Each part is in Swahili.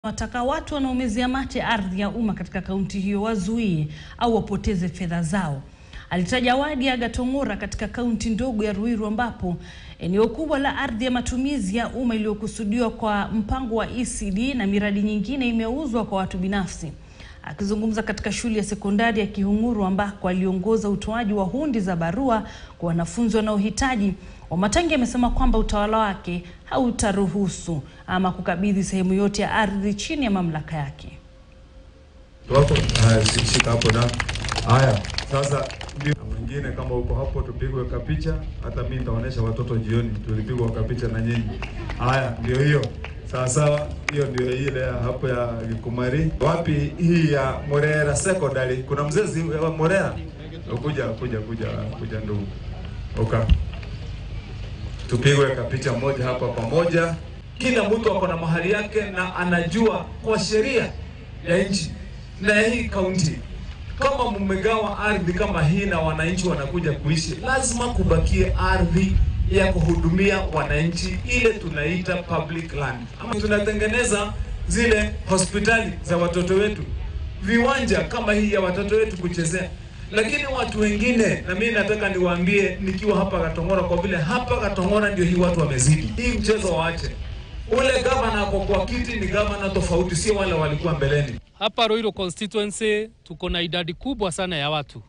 wataka watu wanaomezea mate ardhi ya umma katika kaunti hiyo wazuie au wapoteze fedha zao. Alitaja wadi ya Gatong'ora katika kaunti ndogo ya Ruiru ambapo eneo kubwa la ardhi ya matumizi ya umma iliyokusudiwa kwa mpango wa ECD na miradi nyingine imeuzwa kwa watu binafsi. Akizungumza katika shule ya sekondari ya Kihung'uru ambako aliongoza utoaji wa hundi za barua kwa wanafunzi wanaohitaji, Wamatangi amesema kwamba utawala wake hautaruhusu ama kukabidhi sehemu yote ya ardhi chini ya mamlaka yake. Wako haya, shika hapo na haya sasa. Ndio mwingine kama uko hapo, tupigwe kapicha. Hata mimi nitaonesha watoto jioni, tulipigwa kapicha na nyinyi. Haya, ndio hiyo sawa sawa, hiyo ndio ile hapo ya Kumari. Wapi hii ya Morera Secondary? Kuna mzezi wa Morera, kuja kuja kuja kuja, ndugu oka, tupigwe kapicha moja hapa pamoja. Kila mtu ako na mahali yake na anajua kwa sheria ya nchi na ya hii kaunti, kama mmegawa ardhi kama hii na wananchi wanakuja kuishi, lazima kubakie ardhi ya kuhudumia wananchi, ile tunaita public land. Ama tunatengeneza zile hospitali za watoto wetu, viwanja kama hii ya watoto wetu kuchezea, lakini watu wengine, na mimi nataka niwaambie nikiwa hapa Gatong'ora, kwa vile hapa Gatong'ora ndio hii watu wamezidi hii mchezo, waache ule gavana ako kwa kiti ni gavana tofauti, sio wale walikuwa mbeleni. Hapa Ruiru constituency tuko na idadi kubwa sana ya watu,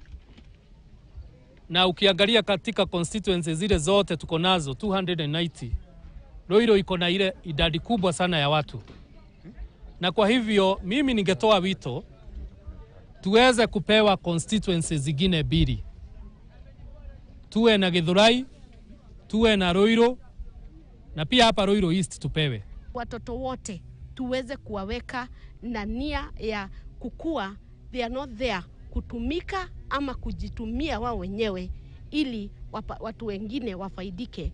na ukiangalia katika constituency zile zote tuko nazo 290 Ruiru iko na ile idadi kubwa sana ya watu, na kwa hivyo mimi ningetoa wito tuweze kupewa constituency zingine mbili, tuwe na Githurai, tuwe na Ruiru na pia hapa Ruiru East tupewe. Watoto wote tuweze kuwaweka na nia ya kukua, they are not there kutumika ama kujitumia wao wenyewe ili wapa, watu wengine wafaidike.